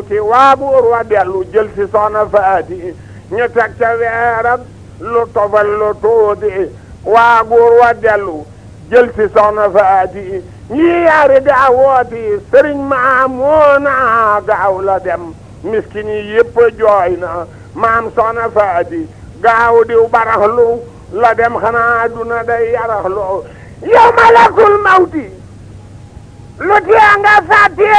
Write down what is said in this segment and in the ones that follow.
faati waa buur wa dellu jël si soxna faati ñu teg ca weeram lu tofal lu tuuti waa buur wa dellu jël si soxna faati ñii yaari gaawooti sëriñ maamoona gaaw la dem miskin yi yëpp jooy na maam soxna faati gaaw diw baraxlu la dem xanaa duna day yaraxlu yow malakul mawti lu tee nga fàtte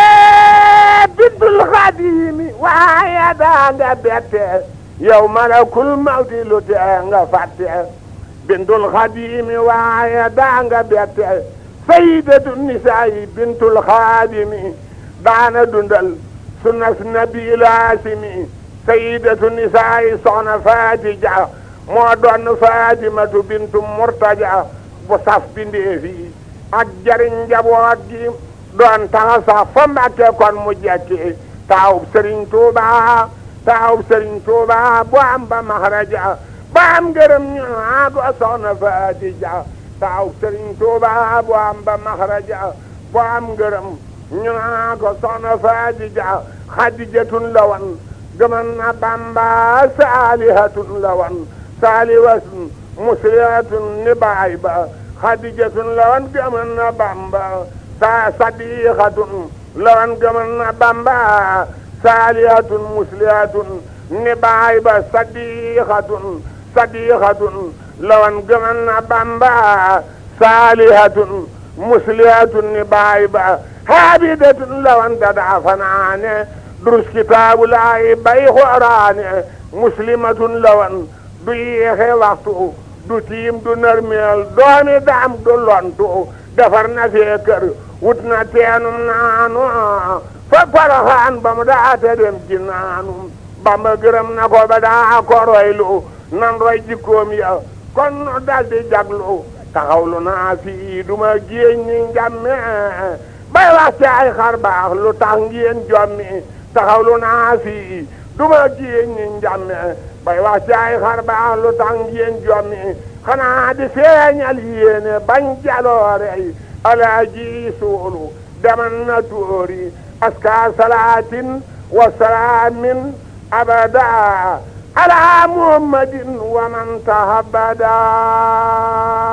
bintul xadimi waaye daa nga bette yow malakul mawti lu tee nga fàtte bintul xadimi waaye daa nga bette sayyidatu nisaayi bintul xadimi daana dundal sunnas nabi laasimi sayyidatu nisaayi soxna faati ja moo doon fatimatu bintu murtaja bu saf bindeefi ak jariñ njaboot gi doon taxa sax fa mbàkke kon mu jekki taawub sëriñ tuuba taawub sëriñ tuuba bu am ba maxraja ba am ngërëm ñu naa ko soxna faati ja taawub sëriñ tuuba bu am ba maxraja bu am ngërëm ñu naa ko soxna faati ja xadijatun la wan gëman na bamba saalihatun la wan saaliwatun muslihatun ni baay ba xadijatun la wan gëman na bamba sa sadiqatun la wan gëman na bamba saalihatun muslihatun ni baay ba sadiqatun sadiqatun la wan gëman na bamba saalihatun muslihatun ni baay ba haabidatun la wan dadaa fanaane durus kitaabu laay bay xooraane muslimatun la wan du yéexe waxtu du tiim du nërmeel doomi daam du lontu defar na fee kër wut na teenum naanu fa poroxaan ba mu daate dem ji naanu bamba gërëm na ko ba daa ko roylu nan roy jikkoom ya kon nu daldi jaglu taxawlu naa fii duma géeñ ni njàmme bay wax ci ay xar baax lu tax ngeen jommi taxawlu naa fii duma géeñ ni njàmme bay wax ci ay xar baax lu tax ngeen jommi xanaa di feeñal yéene bañ jaloore yi alaaji suulu deman na tuuri aska salaatin wa salaamin abada ala muhammadin wa man tahabada